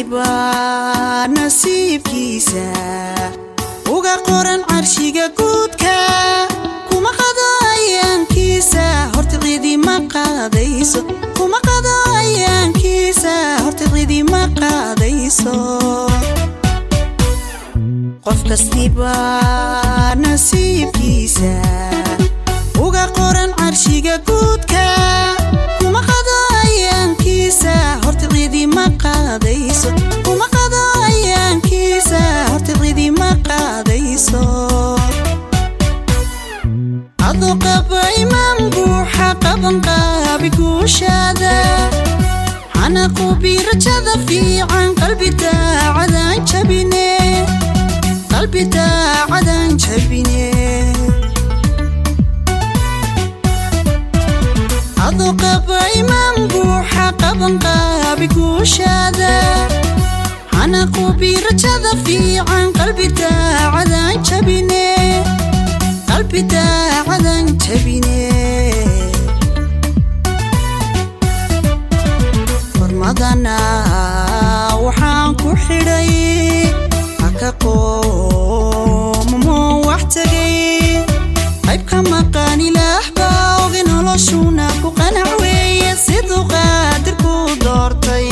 kastiba nasiibkiisa uga qoran carshiga guudka kuma qado ayaankiisa horta cidima qaadayso kuma qado ayaankiisa horta cidima qaadayso qof kastiba nasiibkiisa uga qoran carshiga guudka kuma qado ayaankiisa horta cidima qaadayso kuma qado ayaankiisa horta cidima qaadayso adoo qaba imaan buuxa qaban qaabi guushaada xanaqubi rajada fiican qalbi daacadaan jabine qalbi daacadaan jabine adoo qaba imaan buuxa qaban qaabi guushaada xanaqubi rajada fiican qalbi daacadaan jabine qalbi daacadaan jabine hormadana waxaan ku xidhay haka qoomamoo wax tegay qayb ka maqaan ilaah baa ogi noloshuna ku qanac weeye siduu qaadirku doortay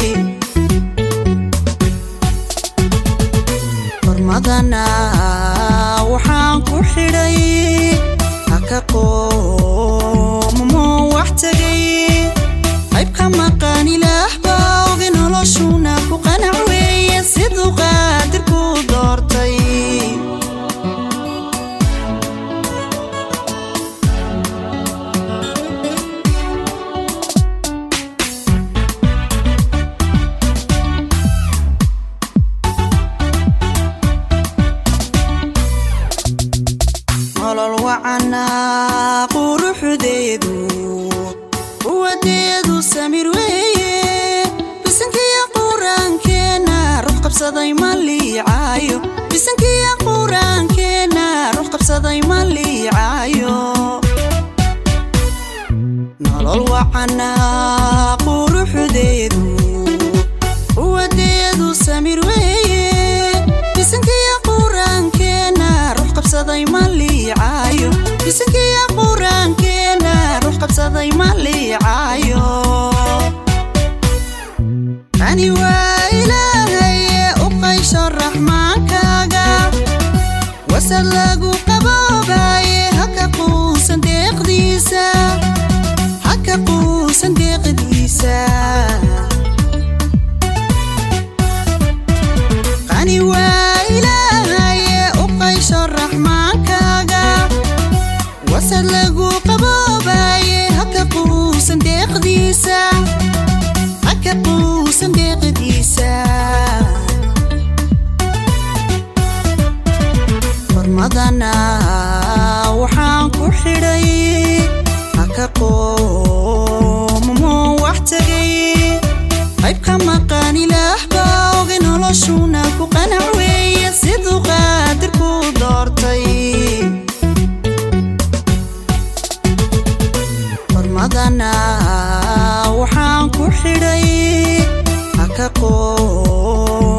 hormadana waxaan ku xidhay haka qoomamoo wax tegay qayb ka maqaan ilaah baa ogi noloshuna ku qanac weeye siduu qaadirku doortay nolol wacana quruxdeedu quwadeedu samir weeye bisankiya quraankeena ruux qabsaday ma liicaayo bisankiya quraankeena ruux qabsaday ma liicaayo nolol wacana quruxdeedu quwadeedu samir weeye bisankiya quraankeena ruux qabsaday ma liicaayo bisankiya quraankeena ruux qabsaday ma liicaayo ani waa ilaahaye u qaysho raxmaankaaga wasad lagu qaboobaye haka quusan deeqdiisa haka quusan deeqdiisa qani waa ilaahaye u qaysho raxmaankaaga wasad lagu qaboobaye haka quusan deeqdiisa haka quusan deeqdiisa hormadana waxaan ku xidhay haka qoomamoo wax tegay qayb ka maqaan ilaah baa ogi noloshuna ku qanac weeye siduu qaadirku doortay hormadana waxaan ku xidhay haka qoo